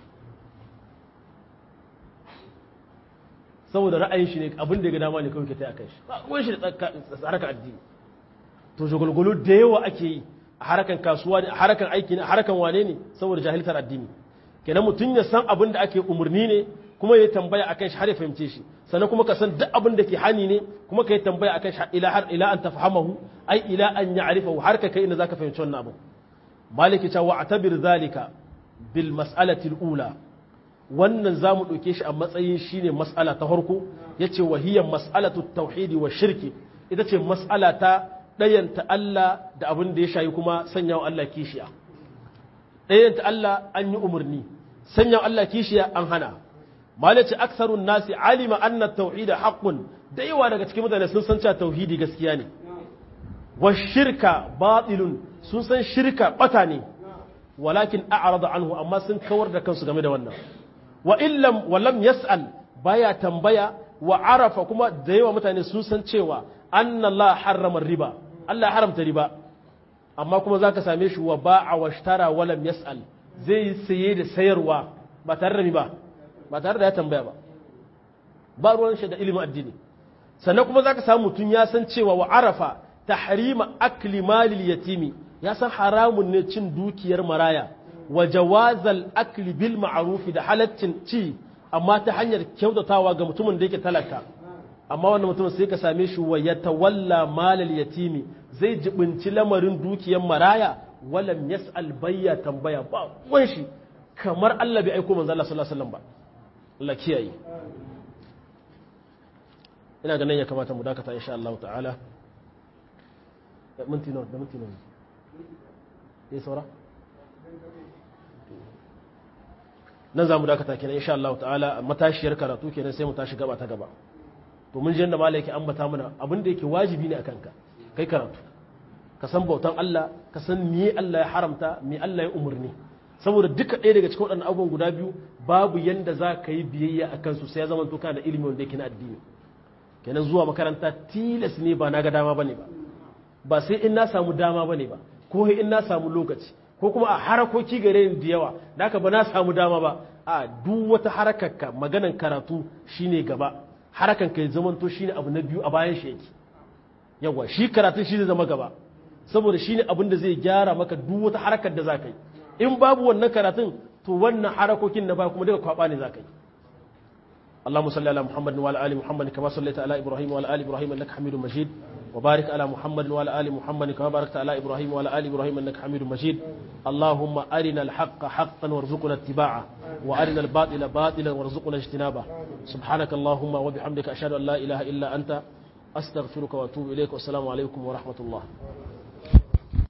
saboda ra'ayin shi ne abin da ya ga dama ne kawai ke taya kan shi ba ruwan shi da harkar addini to shagulgulu da yawa ake yi a harakan kasuwa ne a harakan aiki ne a harakan wane ne saboda jahiltar addini kenan mutum ya san abin da ake umarni ne kuma ya tambaya akan shi har ya fahimce shi sannan kuma ka san duk abin da ke hani ne kuma ka yi tambaya akan shi ila har ila an tafhamahu ai ila an ya'rifahu har ka kai inda zaka fahimci wannan abu maliki ta wa'tabir zalika bil mas'alati al-ula wannan zamu dauke shi a matsayin shine mas'ala ta farko yace wa hiya mas'alatu tauhidi wa shirki ita ce mas'ala ta dayanta Allah da abin da ya shayi kuma sanyawa Allah kishiya dayanta Allah an yi umarni sanyawa Allah kishiya an hana malaci aksarun nasi alima anna tauhida haqqun da yawa daga cikin mutane sun san cewa tauhidi gaskiya ne wa shirka batilun sun san shirka bata ne walakin a'rada anhu amma sun kawar da kansu game da wannan wa illam wa lam yas'al baya tambaya wa arafa kuma da yawa mutane sun san cewa anna Allah harrama riba Allah ya haramta riba amma kuma zaka same shi wa ba'a wa ishtara wa lam yas'al zai saye da sayarwa ba tare da ba ba tare da ya tambaya ba ba ruwan shi da ilimin addini sannan kuma zaka samu mutum ya san cewa wa arafa tahrima akli malil yatimi ya san haramun ne cin dukiyar maraya wa jawazal akli bil ma'ruf da halaccin ci amma ta hanyar kyautatawa ga mutumin da yake talaka amma wannan mutumin sai ka same shi wa yatawalla malal yatimi zai jibinci lamarin dukiyar maraya walam yas'al bayya tambaya ba wan shi kamar Allah bai aiko manzo Allah sallallahu alaihi wasallam ba Allah kiyaye ina ganin ya kamata mu dakata insha Allah ta'ala minti nawa da minti nawa ya saura nan za mu dakata kenan insha Allah ta'ala matashiyar karatu kenan sai mu tashi gaba ta gaba to mun ji yanda malai yake ambata mana abin da yake wajibi ne akan ka kai karatu ka san bautan Allah ka san me Allah ya haramta me Allah ya umurni saboda duka ɗaya daga cikin waɗannan abubuwan guda biyu babu yanda za ka yi biyayya a kansu sai ya zama to kana da ilimi wanda yake na addini kenan zuwa makaranta tilas ne ba na ga dama bane ba ba sai in na samu dama bane ba ko in na samu lokaci ko kuma a harakoki gare ni da yawa da haka ba na samu dama ba a duk wata harakarka maganan karatu shine gaba harakan ka ya zamanto shine abu na biyu a bayan shi yake yawa shi karatun shi zai zama gaba saboda shine abin da zai gyara maka duk wata harakar da za ka yi in babu wannan karatun to wannan harakokin na baya kuma daga kwaba ne za ka yi اللهم صل على محمد وعلى ال محمد كما صليت على ابراهيم وعلى ال ابراهيم انك حميد مجيد وبارك على محمد وعلى ال محمد كما باركت على ابراهيم وعلى ال ابراهيم انك حميد مجيد اللهم ارنا الحق حقا وارزقنا اتباعه وارنا الباطل باطلا وارزقنا اجتنابه سبحانك اللهم وبحمدك اشهد ان لا اله الا انت استغفرك واتوب اليك والسلام عليكم ورحمه الله